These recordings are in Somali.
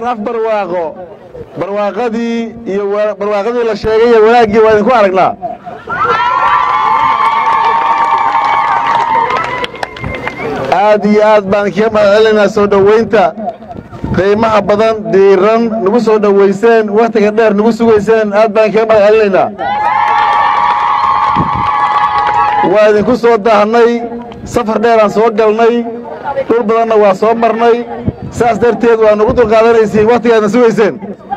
af barwaaqo barwaaqadii iyo barwaaqadii la sheegay iyo wanaaggii waa idinku aragnaa aad iyo aad baan kaga mahad celinaynaa soo dhowaynta qiimaha badan diiran nagu soo dhowayseen wakhtiga dheer nagu sugayseen aad baan kaga mahad celinaynaa waa idinku soo daahnay safar dheeraan soo galnay dhul badanna waa soo marnay saas darteed waa nagu dulqaadanaysiin wakhtigaadna sugayseen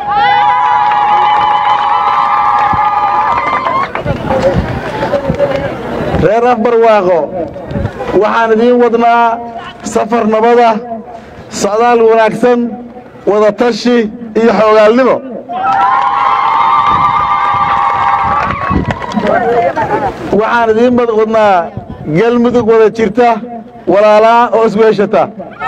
reer afbarwaaqo waxaan idiin wadnaa safar nabada socdaal wanaagsan wadatashi iyo xoogaalnimo waxaan idiin wadnaa galmudug wada jirta walaalaa oo isweeshata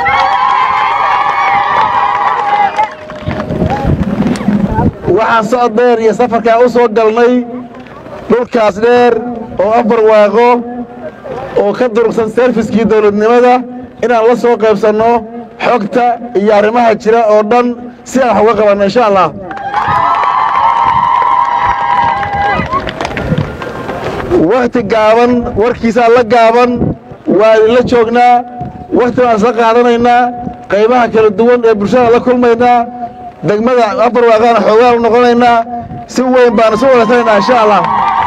waxaan socod dheer iyo safarkaa u soo galnay dhulkaas dheer oo afbarwaaqo oo ka durugsan serfiskii dawladnimada inaan la soo qaybsanno xogta iyo arrimaha jira oo dhan si aan wax uga qabanno insha allah wakhti gaaban warkiisaa la gaaban waa idinla joognaa wakhti baan isla qaadanaynaa qaybaha kala duwan ee bulshada la kulmaynaa degmada afarwaaqaana xoogaan u noqonaynaa si weyn baan isu wadaysanaynaa insha allah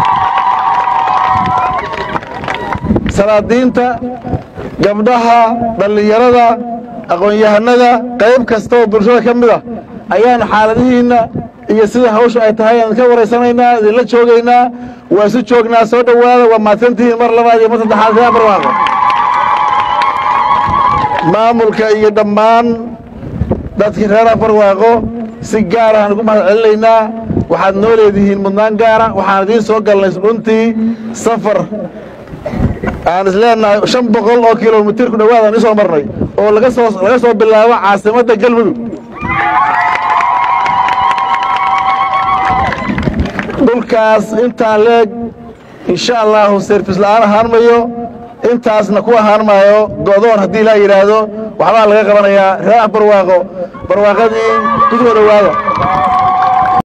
salaadiinta gabdhaha dhallinyarada aqoon-yahanada qayb kasta oo bulshada ka mid a ayaan xaaladihiinna iyo sida hawsha ay tahay aan ka waraysanaynaa idinla joogaynaa waa isu joognaa soo dhowaada waa mahadsantihiin mar labaad iyo mar saddexaad reer barwaaqo maamulka iyo dhammaan dadkii reer afarwaaqo si gaar ahaan ugu mahad celinaynaa waxaad noo leedihiin mudnaan gaara waxaan idiin soo galnay runtii safar aan is leenahay shan boqol oo kilomitir ku dhowaad aan isoo marnay oo laga soo laga soo bilaabo caasimadda galmudug dhulkaas intaan leeg insha allahu serfis la'aan ahaan mayo intaasna ku ahaan maayo go'doon haddii ilaa yidhaahdo waxbaa laga qabanayaa reer ah barwaaqo barwaaqadii ku soo dhowaada